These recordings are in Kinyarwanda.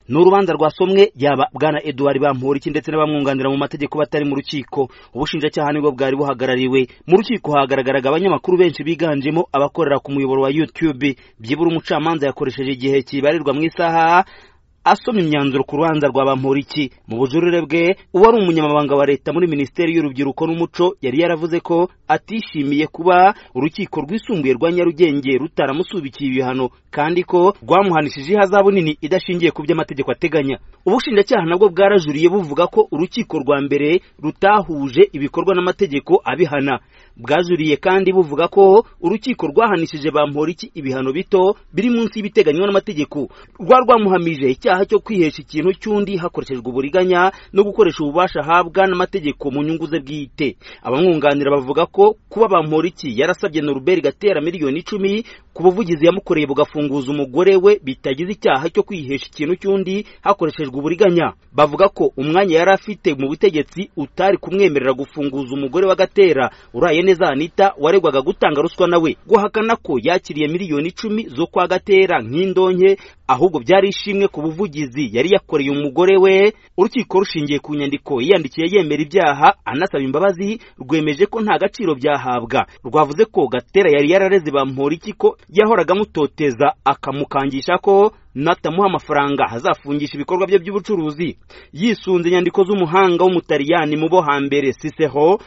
ni urubanza rwasomwe yaba bwana eduard bamporiki ndetse n'abamwunganira mu mategeko batari mu rukiko ubushinjacyaha nibwo bwari buhagarariwe mu rukiko hagaragaraga abanyamakuru benshi biganjemo abakorera ku muyoboro wa youtube byibura umucamanza yakoresheje igihe kibarirwa mu isaha asoma imyanzuro ku rubanza rwa bamporiki mu bujurire bwe uwari umunyamabanga wa leta muri minisiteri y'urubyiruko n'umuco yari yaravuze ko atishimiye kuba urukiko rwisumbuye rwa nyarugenge rutaramusubikiye ibihano kandi ko rwamuhanishije ihazabu nini idashingiye ku byo amategeko ateganya ubushinjacyaha nabwo bwarajuriye buvuga ko urukiko rwa mbere rutahuje ibikorwa n'amategeko abihana bwajuriye kandi buvuga ko urukiko rwahanishije bamporiki ibihano bito biri munsi y'ibiteganywa n'amategeko rwa rwamuhamije icyaha cyo kwihesha ikintu cy'undi hakoreshejwe uburiganya no gukoresha ububasha ahabwa n'amategeko mu nyungu ze bwite abamwunganira bavuga ko kuba bamporiki yarasabye noruberi gatera miliyoni icumi ku buvugizi yamukoreye bugafunguza umugore we bitagize icyaha cyo kwihesha ikintu cy'undi hakoreshejwe uburiganya bavuga ko umwanya yari afite mu butegetsi utari kumwemerera gufunguza umugore wa gatera uraye neza anita waregwaga gutanga ruswa nawe guhakana ko yakiriye miliyoni icumi zo kwa gatera nk'indonke ahubwo byari ishimwe ku buvugizi yari yakoreye umugore we urukiko rushingiye ku nyandiko yiyandikiye yemera ibyaha anasaba imbabazi rwemeje ko nta gaciro byahabwa rwavuze ko gatera yari yarareze bamporiki ko yahoraga amutoteza akamukangisha ko natamuha amafaranga hazafungisha ibikorwa bye by'ubucuruzi yisunze inyandiko z'umuhanga w'umutaliyani mu bo hambere siseho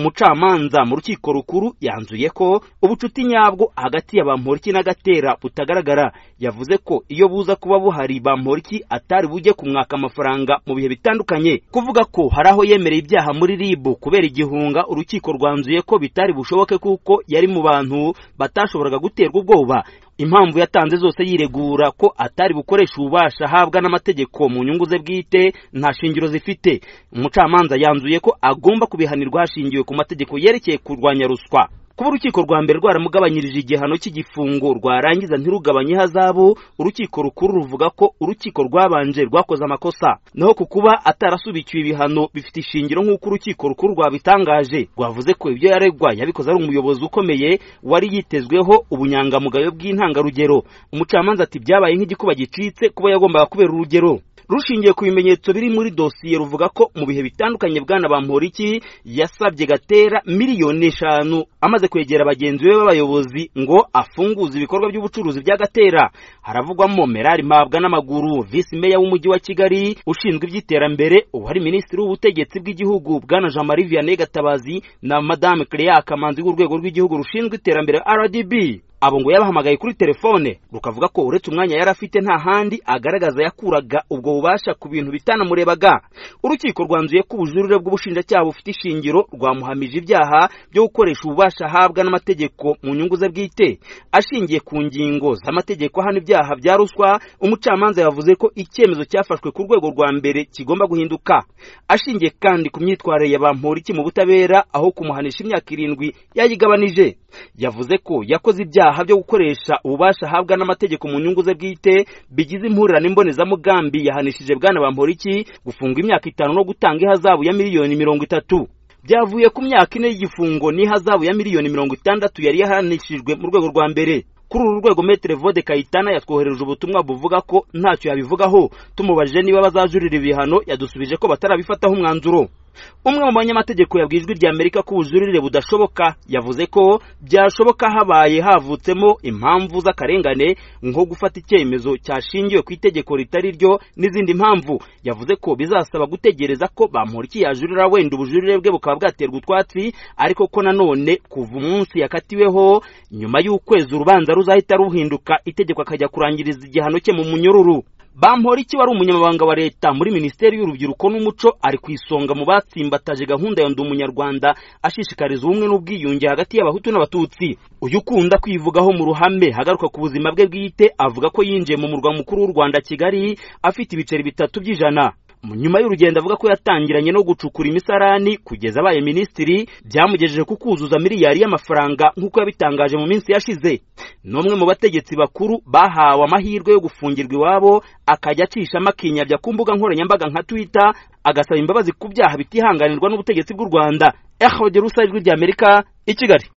umucamanza mu rukiko rukuru yanzuye ko ubucuti nyabwo hagati ya bamporiki na gatera butagaragara yavuze ko iyo buza kuba buhari bamporiki atari bujye kumwaka amafaranga mu bihe bitandukanye kuvuga ko hari aho yemereye ibyaha muri ribu kubera igihunga urukiko rwanzuye ko bitari bushoboke kuko yari mu bantu batashoboraga guterwa ubwoba impamvu yatanze zose yiregura ko atari bukoresha ububasha ahabwa n'amategeko mu nyungu ze bwite nta shingiro zifite umucamanza yanzuye ko agomba kubihanirwa hashingiwe ku mategeko yerekeye kurwanya ruswa kuba urukiko rwa mbere rwaramugabanyirije igihano cy'igifungo rwarangiza ntirugabanye ihazabu urukiko rukuru ruvuga ko urukiko rwabanje rwakoze amakosa naho ku kuba atarasubikiwe ibihano bifite ishingiro nk'uko urukiko rukuru rwabitangaje rwavuze ko ibyo yaregwa yabikoze ari umuyobozi ukomeye wari yitezweho ubunyangamugayo bw'intangarugero umucamanza ati byabaye nk'igikuba gicitse kuba yagombaga kubera urugero rushingiye ku bimenyetso biri muri dosiye ruvuga ko mu bihe bitandukanye bwana bamporiki yasabye gatera miliyoni eshanu amaze kwegera bagenzi be b'abayobozi ngo afunguze ibikorwa by'ubucuruzi bya gatera haravugwamo merari mpabwa n'amaguru visi meya w'umujyi wa kigali ushinzwe iby'iterambere uwari minisitiri w'ubutegetsi bw'igihugu bwana jean marie vianney gatabazi na madame clea kamanzi w'urwego rw'igihugu rushinzwe iterambere rdb abo ngo yabahamagaye kuri telefone rukavuga ko uretse umwanya yari afite nta handi agaragaza yakuraga ubwo bubasha ku bintu bitanamurebaga urukiko rwanzuye ko ubujurire bw'ubushinjacyaha bufite ishingiro rwamuhamije ibyaha byo gukoresha ububasha ahabwa n'amategeko mu nyungu ze bwite ashingiye ku ngingo z'amategeko hano ibyaha bya ruswa umucamanza yavuze ko icyemezo cyafashwe ku rwego rwa mbere kigomba guhinduka ashingiye kandi ku myitwarire ya bamporiki mu butabera aho kumuhanisha imyaka irindwi yayigabanije yavuze ko yakoze ibyaha ibyaha byo gukoresha ububasha ahabwa n'amategeko mu nyungu ze bwite bigize impurirane imbonezamugambi yahanishije bwana bamporiki gufunga imyaka itanu no gutanga ihazabu ya miliyoni mirongo itatu byavuye ku myaka ine y'igifungo n'ihazabu ya miliyoni mirongo itandatu yari yahanishijwe mu rwego rwa mbere kuri uru rwego metere vode kayitana yatwohereje ubutumwa buvuga ko ntacyo yabivugaho tumubajije niba bazajurira ibihano yadusubije ko batarabifataho umwanzuro umwe mu banyamategeko yabwiye ijwi rya amerika ko ubujurire budashoboka yavuze ko byashoboka habaye havutsemo impamvu z'akarengane nko gufata icyemezo cyashingiwe ku itegeko ritari ryo n'izindi mpamvu yavuze ko bizasaba gutegereza ko bamporiki yajurira wenda ubujurire bwe bukaba bwaterwa utwatsi ariko ko nanone kuva umunsi yakatiweho nyuma y'ukwezi urubanza ruzahita ruhinduka itegeko akajya kurangiriza igihano cye mu munyururu bamporiki wari umunyamabanga wa leta muri minisiteri y'urubyiruko n'umuco ari ku isonga mu batsimbataje gahunda ya ndi umunyarwanda ashishikariza ubumwe n'ubwiyunge hagati y'abahutu n'abatutsi uyu ukunda kwivugaho mu ruhame hagaruka ku buzima bwe bwite avuga ko yinjiye mu murwa mukuru w'u rwanda kigali afite ibiceri bitatu by'ijana nyuma y'urugendo avuga ko yatangiranye no gucukura imisarani kugeza abaye minisitiri byamugejeje ku kuzuza miliyari y'amafaranga nk'uko yabitangaje mu minsi yashize n'umwe mu bategetsi bakuru bahawe amahirwe yo gufungirwa iwabo akajya acishamo akinyabya ku mbuga nkoranyambaga nka twitter agasaba imbabazi ku byaha bitihanganirwa n'ubutegetsi bw'u rwanda ehodera usa ijwi ry'amerika i kigali